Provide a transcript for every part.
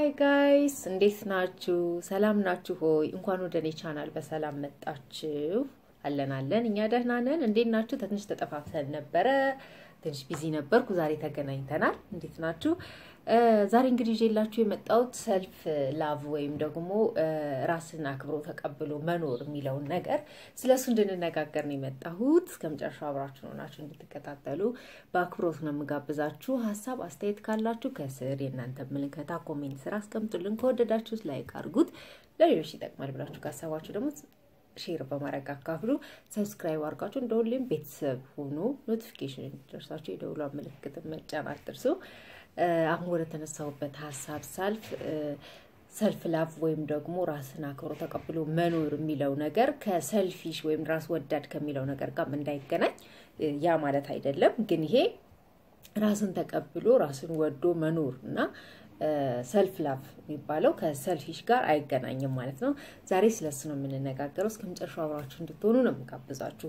ሀይ ጋይስ እንዴት ናችሁ? ሰላም ናችሁ ሆይ? እንኳን ወደ እኔ ቻናል በሰላም መጣችሁ። አለን አለን፣ እኛ ደህና ነን። እንዴት ናችሁ? ትንሽ ተጠፋፍተን ነበረ፣ ትንሽ ቢዚ ነበርኩ። ዛሬ ተገናኝተናል። እንዴት ናችሁ? ዛሬ እንግዲህ ይዤላችሁ የመጣሁት ሰልፍ ላቭ ወይም ደግሞ ራስን አክብሮ ተቀብሎ መኖር የሚለውን ነገር ስለ እሱ እንድንነጋገር ነው የመጣሁት። እስከ መጨረሻው አብራችሁ ሆናችሁ እንድትከታተሉ በአክብሮት ነው የምጋብዛችሁ። ሀሳብ አስተያየት ካላችሁ ከስር የእናንተ ምልከታ ኮሜንት ስራ አስቀምጡልን። ከወደዳችሁት ላይክ አድርጉት። ለሌሎች ይጠቅማል ብላችሁ ካሰባችሁ ደግሞ ሼር በማድረግ አካፍሉ። ሰብስክራይብ አድርጋችሁ እንደ ሁሌም ቤተሰብ ሁኑ። ኖቲፊኬሽን እንዲደርሳችሁ የደውሏ ምልክት መጫን አትርሱ። አሁን ወደ ተነሳሁበት ሀሳብ ሳልፍ ሰልፍ ላቭ ወይም ደግሞ ራስን አክብሮ ተቀብሎ መኖር የሚለው ነገር ከሰልፊሽ ወይም ራስ ወዳድ ከሚለው ነገር ጋር እንዳይገናኝ ያ ማለት አይደለም። ግን ይሄ ራስን ተቀብሎ ራስን ወዶ መኖር እና ሰልፍ ላቭ የሚባለው ከሰልፊሽ ጋር አይገናኝም ማለት ነው። ዛሬ ስለሱ ነው የምንነጋገረው። እስከ መጨረሻው አብራችሁ እንድትሆኑ ነው የምጋብዛችሁ።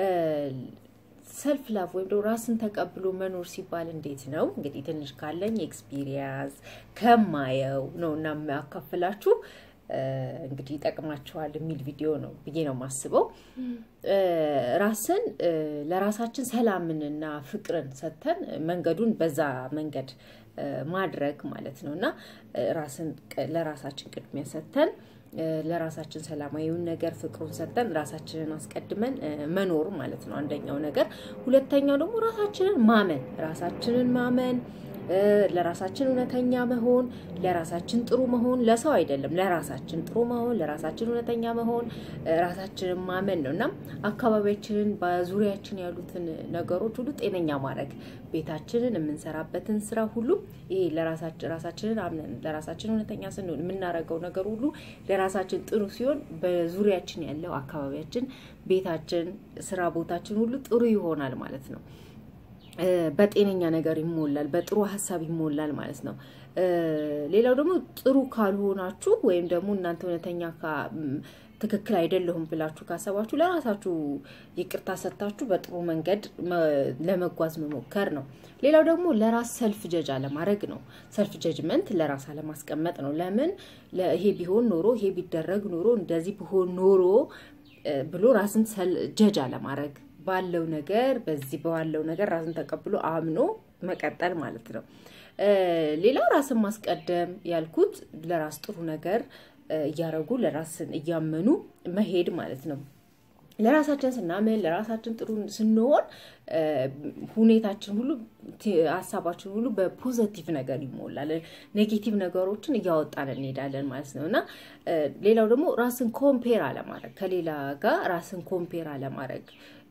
ሰልፍ ላቭ ወይም ደግሞ ራስን ተቀብሎ መኖር ሲባል እንዴት ነው? እንግዲህ ትንሽ ካለኝ ኤክስፒሪየንስ ከማየው ነው እና የሚያካፍላችሁ እንግዲህ ይጠቅማችኋል የሚል ቪዲዮ ነው ብዬ ነው የማስበው። ራስን ለራሳችን ሰላምንና ፍቅርን ሰጥተን መንገዱን በዛ መንገድ ማድረግ ማለት ነው እና ራስን ለራሳችን ቅድሚያ ሰጥተን ለራሳችን ሰላማዊውን ነገር ፍቅሩን ሰጥተን ራሳችንን አስቀድመን መኖር ማለት ነው አንደኛው ነገር። ሁለተኛው ደግሞ ራሳችንን ማመን ራሳችንን ማመን ለራሳችን እውነተኛ መሆን፣ ለራሳችን ጥሩ መሆን፣ ለሰው አይደለም፣ ለራሳችን ጥሩ መሆን፣ ለራሳችን እውነተኛ መሆን፣ ራሳችንን ማመን ነው እና አካባቢያችንን በዙሪያችን ያሉትን ነገሮች ሁሉ ጤነኛ ማድረግ ቤታችንን የምንሰራበትን ስራ ሁሉ ይሄ ለራሳችንን አምነን ለራሳችን እውነተኛ ስንሆን የምናደርገው ነገር ሁሉ ለራሳችን ጥሩ ሲሆን በዙሪያችን ያለው አካባቢያችን፣ ቤታችን፣ ስራ ቦታችን ሁሉ ጥሩ ይሆናል ማለት ነው። በጤነኛ ነገር ይሞላል፣ በጥሩ ሀሳብ ይሞላል ማለት ነው። ሌላው ደግሞ ጥሩ ካልሆናችሁ ወይም ደግሞ እናንተ እውነተኛ ትክክል አይደለሁም ብላችሁ ካሰባችሁ ለራሳችሁ ይቅርታ ሰጥታችሁ በጥሩ መንገድ ለመጓዝ መሞከር ነው። ሌላው ደግሞ ለራስ ሰልፍ ጀጅ አለማድረግ ነው። ሰልፍ ጀጅመንት ለራስ አለማስቀመጥ ነው። ለምን ይሄ ቢሆን ኖሮ ይሄ ቢደረግ ኖሮ እንደዚህ ቢሆን ኖሮ ብሎ ራስን ጀጅ አለማድረግ ባለው ነገር በዚህ ባለው ነገር ራስን ተቀብሎ አምኖ መቀጠል ማለት ነው። ሌላው ራስን ማስቀደም ያልኩት ለራስ ጥሩ ነገር እያረጉ ለራስን እያመኑ መሄድ ማለት ነው። ለራሳችን ስናምን ለራሳችን ጥሩ ስንሆን ሁኔታችን ሁሉ ሀሳባችን ሁሉ በፖዘቲቭ ነገር ይሞላል። ኔጌቲቭ ነገሮችን እያወጣን እንሄዳለን ማለት ነው እና ሌላው ደግሞ ራስን ኮምፔር አለማድረግ ከሌላ ጋር ራስን ኮምፔር አለማድረግ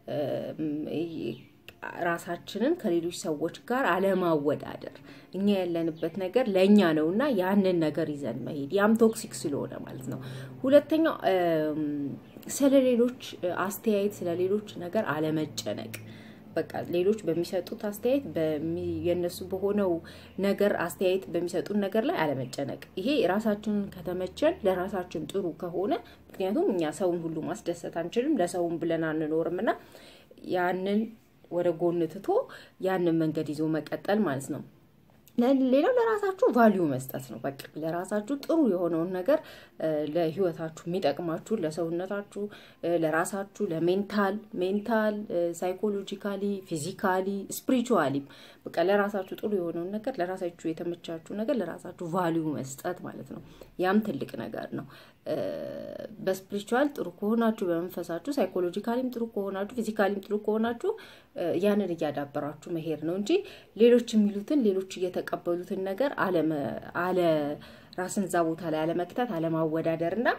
ራሳችንን ከሌሎች ሰዎች ጋር አለማወዳደር እኛ ያለንበት ነገር ለእኛ ነው እና ያንን ነገር ይዘን መሄድ ያም ቶክሲክ ስለሆነ ማለት ነው። ሁለተኛው ስለ ሌሎች አስተያየት ስለ ሌሎች ነገር አለመጨነቅ በቃ ሌሎች በሚሰጡት አስተያየት የነሱ በሆነው ነገር አስተያየት በሚሰጡን ነገር ላይ አለመጨነቅ። ይሄ ራሳችንን ከተመቸን ለራሳችን ጥሩ ከሆነ ምክንያቱም እኛ ሰውን ሁሉ ማስደሰት አንችልም፣ ለሰውን ብለን አንኖርም እና ያንን ወደ ጎን ትቶ ያንን መንገድ ይዞ መቀጠል ማለት ነው። ሌላው ለራሳችሁ ቫሊዩ መስጠት ነው። በቃ ለራሳችሁ ጥሩ የሆነውን ነገር ለህይወታችሁ የሚጠቅማችሁ ለሰውነታችሁ፣ ለራሳችሁ፣ ለሜንታል ሜንታል፣ ሳይኮሎጂካሊ፣ ፊዚካሊ፣ ስፒሪቹዋሊ በቃ ለራሳችሁ ጥሩ የሆነውን ነገር ለራሳችሁ የተመቻችሁ ነገር ለራሳችሁ ቫሊዩ መስጠት ማለት ነው። ያም ትልቅ ነገር ነው። በስፒሪቹዋል ጥሩ ከሆናችሁ በመንፈሳችሁ፣ ሳይኮሎጂካሊም ጥሩ ከሆናችሁ፣ ፊዚካሊም ጥሩ ከሆናችሁ ያንን እያዳበራችሁ መሄድ ነው እንጂ ሌሎች የሚሉትን ሌሎች እየተቀበሉትን ነገር አለ ራስን እዛ ቦታ ላይ አለመክተት፣ አለማወዳደር እና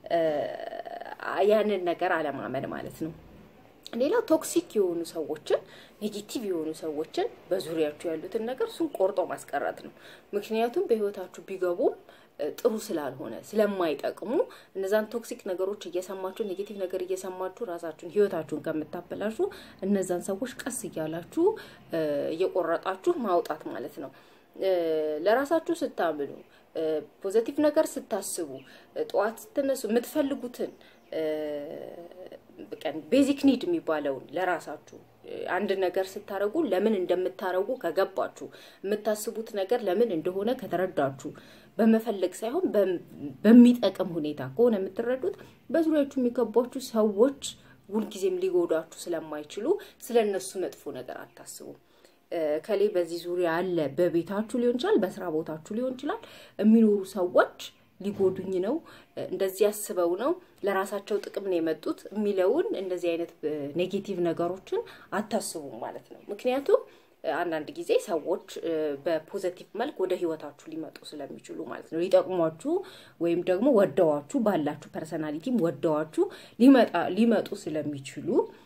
ያንን ነገር አለማመን ማለት ነው። ሌላው ቶክሲክ የሆኑ ሰዎችን ኔጌቲቭ የሆኑ ሰዎችን በዙሪያችሁ ያሉትን ነገር እሱን ቆርጦ ማስቀረት ነው። ምክንያቱም በህይወታችሁ ቢገቡም ጥሩ ስላልሆነ ስለማይጠቅሙ እነዛን ቶክሲክ ነገሮች እየሰማችሁ ኔጌቲቭ ነገር እየሰማችሁ ራሳችሁን ህይወታችሁን ከምታበላሹ እነዛን ሰዎች ቀስ እያላችሁ እየቆረጣችሁ ማውጣት ማለት ነው። ለራሳችሁ ስታምኑ፣ ፖዘቲቭ ነገር ስታስቡ፣ ጠዋት ስትነሱ የምትፈልጉትን ቤዚክ ኒድ የሚባለውን ለራሳችሁ አንድ ነገር ስታረጉ ለምን እንደምታረጉ ከገባችሁ፣ የምታስቡት ነገር ለምን እንደሆነ ከተረዳችሁ፣ በመፈለግ ሳይሆን በሚጠቅም ሁኔታ ከሆነ የምትረዱት በዙሪያችሁ የሚገቧችሁ ሰዎች ሁልጊዜም ሊጎዳችሁ ስለማይችሉ ስለ እነሱ መጥፎ ነገር አታስቡም። ከሌ በዚህ ዙሪያ አለ። በቤታችሁ ሊሆን ይችላል፣ በስራ ቦታችሁ ሊሆን ይችላል። የሚኖሩ ሰዎች ሊጎዱኝ ነው፣ እንደዚህ አስበው ነው፣ ለራሳቸው ጥቅም ነው የመጡት የሚለውን እንደዚህ አይነት ኔጌቲቭ ነገሮችን አታስቡም ማለት ነው። ምክንያቱም አንዳንድ ጊዜ ሰዎች በፖዘቲቭ መልክ ወደ ህይወታችሁ ሊመጡ ስለሚችሉ ማለት ነው። ሊጠቅሟችሁ ወይም ደግሞ ወደዋችሁ ባላችሁ ፐርሰናሊቲም ወደዋችሁ ሊመጡ ስለሚችሉ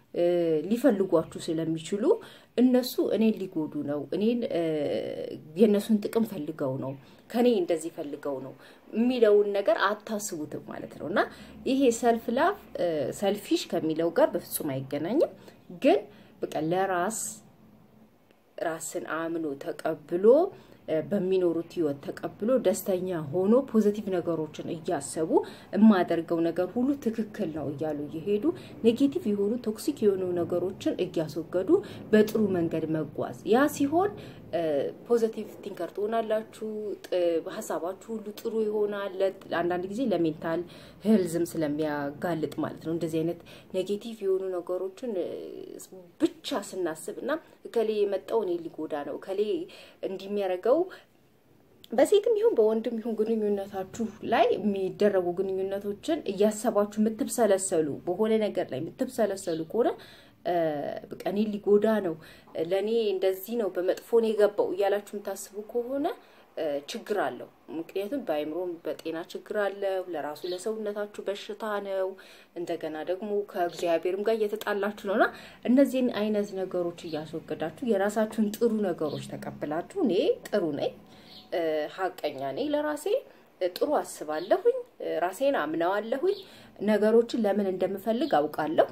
ሊፈልጓችሁ ስለሚችሉ እነሱ እኔን ሊጎዱ ነው፣ እኔን የእነሱን ጥቅም ፈልገው ነው፣ ከኔ እንደዚህ ፈልገው ነው የሚለውን ነገር አታስቡትም ማለት ነው። እና ይሄ ሰልፍ ላቭ ሰልፊሽ ከሚለው ጋር በፍጹም አይገናኝም። ግን በቃ ለራስ ራስን አምኖ ተቀብሎ በሚኖሩት ህይወት ተቀብሎ ደስተኛ ሆኖ ፖዘቲቭ ነገሮችን እያሰቡ የማደርገው ነገር ሁሉ ትክክል ነው እያሉ እየሄዱ ኔጌቲቭ የሆኑ ቶክሲክ የሆኑ ነገሮችን እያስወገዱ በጥሩ መንገድ መጓዝ ያ ሲሆን ፖዘቲቭ ቲንከር ትሆናላችሁ። ሀሳባችሁ ሁሉ ጥሩ ይሆናል። አንዳንድ ጊዜ ለሜንታል ህልዝም ስለሚያጋልጥ ማለት ነው። እንደዚህ አይነት ኔጌቲቭ የሆኑ ነገሮችን ብቻ ስናስብ እና እከሌ የመጣው እኔ ሊጎዳ ነው እከሌ እንዲሚያደርገው በሴትም ይሁን በወንድም ይሁን ግንኙነታችሁ ላይ የሚደረጉ ግንኙነቶችን እያሰባችሁ የምትብሰለሰሉ በሆነ ነገር ላይ የምትብሰለሰሉ ከሆነ በቃ እኔ ሊጎዳ ነው፣ ለእኔ እንደዚህ ነው፣ በመጥፎ ነው የገባው እያላችሁ የምታስቡ ከሆነ ችግር አለው። ምክንያቱም በአይምሮም በጤና ችግር አለው። ለራሱ ለሰውነታችሁ በሽታ ነው። እንደገና ደግሞ ከእግዚአብሔርም ጋር እየተጣላችሁ ነው እና እነዚህን አይነት ነገሮች እያስወገዳችሁ የራሳችሁን ጥሩ ነገሮች ተቀብላችሁ እኔ ጥሩ ነኝ፣ ሀቀኛ ነኝ፣ ለራሴ ጥሩ አስባለሁኝ፣ ራሴን አምነዋለሁኝ፣ ነገሮችን ለምን እንደምፈልግ አውቃለሁ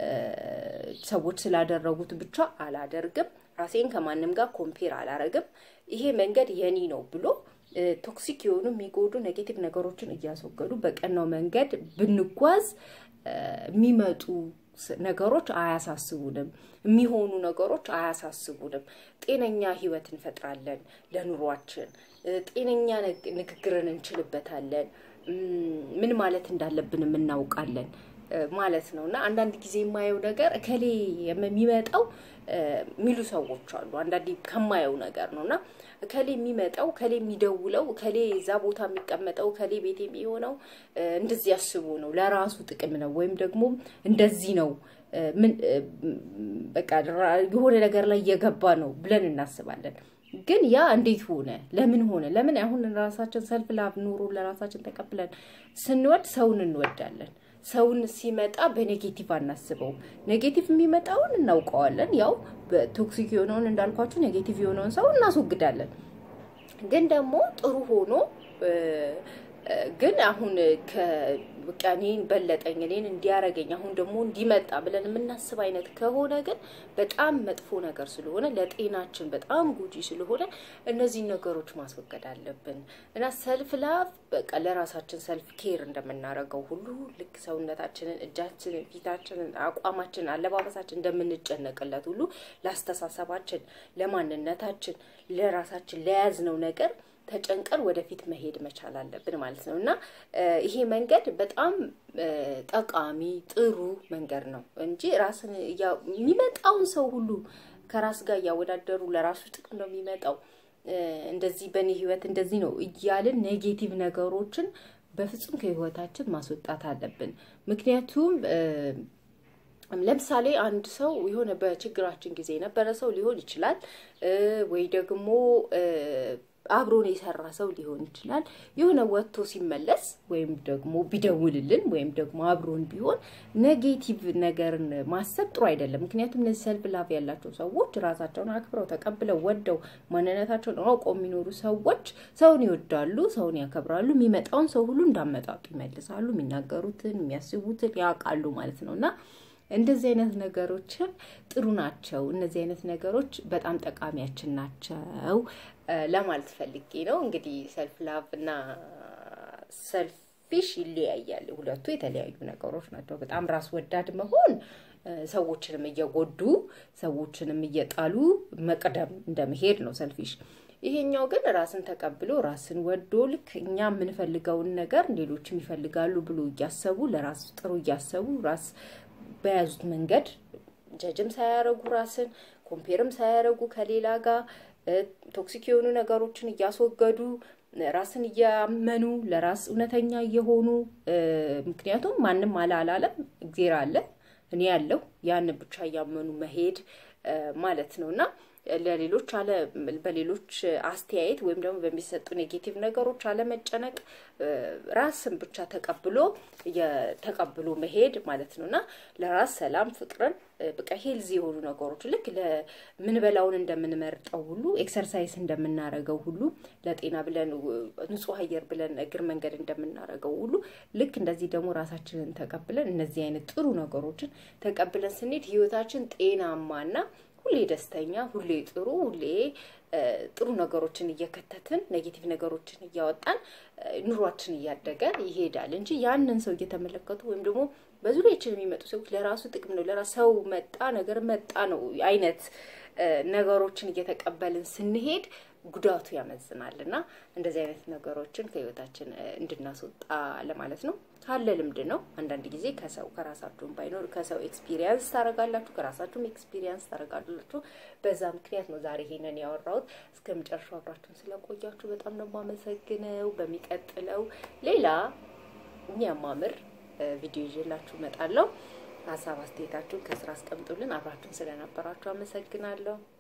ሰዎች ስላደረጉት ብቻ አላደርግም። ራሴን ከማንም ጋር ኮምፔር አላረግም። ይሄ መንገድ የኔ ነው ብሎ ቶክሲክ የሆኑ የሚጎዱ ኔጌቲቭ ነገሮችን እያስወገዱ በቀናው መንገድ ብንጓዝ የሚመጡ ነገሮች አያሳስቡንም። የሚሆኑ ነገሮች አያሳስቡንም። ጤነኛ ህይወት እንፈጥራለን። ለኑሯችን ጤነኛ ንግግርን እንችልበታለን። ምን ማለት እንዳለብንም እናውቃለን ማለት ነው። እና አንዳንድ ጊዜ የማየው ነገር እከሌ የሚመጣው የሚሉ ሰዎች አሉ። አንዳንዴ ከማየው ነገር ነው እና እከሌ የሚመጣው እከሌ የሚደውለው እከሌ እዛ ቦታ የሚቀመጠው እከሌ ቤት የሚሆነው እንደዚህ ያስቡ ነው፣ ለራሱ ጥቅም ነው፣ ወይም ደግሞ እንደዚህ ነው በቃ የሆነ ነገር ላይ እየገባ ነው ብለን እናስባለን። ግን ያ እንዴት ሆነ? ለምን ሆነ? ለምን አሁን ራሳችን ሰልፍ ላቭ ኑሮ ለራሳችን ተቀብለን ስንወድ ሰውን እንወዳለን። ሰውን ሲመጣ በኔጌቲቭ አናስበውም። ኔጌቲቭ የሚመጣውን እናውቀዋለን። ያው በቶክሲክ የሆነውን እንዳልኳችሁ ኔጌቲቭ የሆነውን ሰው እናስወግዳለን። ግን ደግሞ ጥሩ ሆኖ ግን አሁን በቃ እኔን በለጠኝ እኔን እንዲያረገኝ አሁን ደግሞ እንዲመጣ ብለን የምናስብ አይነት ከሆነ ግን በጣም መጥፎ ነገር ስለሆነ ለጤናችን በጣም ጎጂ ስለሆነ እነዚህን ነገሮች ማስወገድ አለብን እና ሰልፍ ላቭ በቃ ለራሳችን ሰልፍ ኬር እንደምናደርገው ሁሉ ልክ ሰውነታችንን፣ እጃችንን፣ ፊታችንን፣ አቋማችንን፣ አለባበሳችን እንደምንጨነቅለት ሁሉ ለአስተሳሰባችን፣ ለማንነታችን፣ ለራሳችን ለያዝነው ነገር ተጨንቀን ወደፊት መሄድ መቻል አለብን ማለት ነው እና ይሄ መንገድ በጣም ጠቃሚ ጥሩ መንገድ ነው እንጂ ራስን የሚመጣውን ሰው ሁሉ ከራስ ጋር እያወዳደሩ ለራሱ ጥቅም ነው የሚመጣው እንደዚህ በእኔ ህይወት እንደዚህ ነው እያልን ኔጌቲቭ ነገሮችን በፍጹም ከህይወታችን ማስወጣት አለብን። ምክንያቱም ለምሳሌ አንድ ሰው የሆነ በችግራችን ጊዜ የነበረ ሰው ሊሆን ይችላል ወይ ደግሞ አብሮን የሰራ ሰው ሊሆን ይችላል። የሆነ ወጥቶ ሲመለስ ወይም ደግሞ ቢደውልልን ወይም ደግሞ አብሮን ቢሆን ኔጌቲቭ ነገርን ማሰብ ጥሩ አይደለም። ምክንያቱም እነዚህ ሰልፍ ላቭ ያላቸው ሰዎች ራሳቸውን አክብረው ተቀብለው ወደው ማንነታቸውን አውቀው የሚኖሩ ሰዎች ሰውን ይወዳሉ፣ ሰውን ያከብራሉ። የሚመጣውን ሰው ሁሉ እንዳመጣጡ ይመልሳሉ። የሚናገሩትን የሚያስቡትን ያውቃሉ ማለት ነው እና እንደዚህ አይነት ነገሮችን ጥሩ ናቸው። እነዚህ አይነት ነገሮች በጣም ጠቃሚያችን ናቸው ለማለት ፈልጌ ነው። እንግዲህ ሰልፍ ላቭ እና ሰልፊሽ ይለያያል። ሁለቱ የተለያዩ ነገሮች ናቸው። በጣም ራስ ወዳድ መሆን ሰዎችንም እየጎዱ ሰዎችንም እየጣሉ መቅደም እንደመሄድ ነው ሰልፊሽ። ይሄኛው ግን ራስን ተቀብሎ ራስን ወዶ ልክ እኛ የምንፈልገውን ነገር ሌሎችም ይፈልጋሉ ብሎ እያሰቡ ለራስ ጥሩ እያሰቡ ራስ በያዙት መንገድ ጀጅም ሳያረጉ ራስን ኮምፔርም ሳያረጉ ከሌላ ጋር ቶክሲክ የሆኑ ነገሮችን እያስወገዱ ራስን እያመኑ ለራስ እውነተኛ እየሆኑ ምክንያቱም ማንም አለ አላለም እግዜር አለ እኔ ያለው ያን ብቻ እያመኑ መሄድ ማለት ነው እና ለሌሎች አለ በሌሎች አስተያየት ወይም ደግሞ በሚሰጡ ኔጌቲቭ ነገሮች አለመጨነቅ ራስን ብቻ ተቀብሎ ተቀብሎ መሄድ ማለት ነው እና ለራስ ሰላም፣ ፍቅርን በቃ ሄልዚ የሆኑ ነገሮች ልክ ለምንበላውን እንደምንመርጠው ሁሉ ኤክሰርሳይዝ እንደምናረገው ሁሉ ለጤና ብለን ንጹህ አየር ብለን እግር መንገድ እንደምናረገው ሁሉ ልክ እንደዚህ ደግሞ ራሳችንን ተቀብለን እነዚህ አይነት ጥሩ ነገሮችን ተቀብለን ስንሄድ ህይወታችን ጤናማና ሁሌ ደስተኛ፣ ሁሌ ጥሩ፣ ሁሌ ጥሩ ነገሮችን እየከተትን ኔጌቲቭ ነገሮችን እያወጣን ኑሯችን እያደገ ይሄዳል እንጂ ያንን ሰው እየተመለከቱ ወይም ደግሞ በዙሪያችን የሚመጡ ሰዎች ለራሱ ጥቅም ነው ለራሱ ሰው መጣ ነገር መጣ ነው አይነት ነገሮችን እየተቀበልን ስንሄድ ጉዳቱ ያመዝናል እና እንደዚህ አይነት ነገሮችን ከህይወታችን እንድናስወጣ ለማለት ነው። ካለ ልምድ ነው። አንዳንድ ጊዜ ከሰው ከራሳችሁም ባይኖር ከሰው ኤክስፒሪየንስ ታደርጋላችሁ፣ ከራሳችሁም ኤክስፒሪየንስ ታደርጋላችሁ። በዛ ምክንያት ነው ዛሬ ይሄንን ያወራሁት። እስከ መጨረሻው አብራችሁን ስለቆያችሁ በጣም ነው የማመሰግነው። በሚቀጥለው ሌላ የሚያማምር ቪዲዮ ይዤላችሁ እመጣለሁ። ሀሳብ አስተያየታችሁን ከስራ አስቀምጡልን። አብራችሁን ስለነበራችሁ አመሰግናለሁ።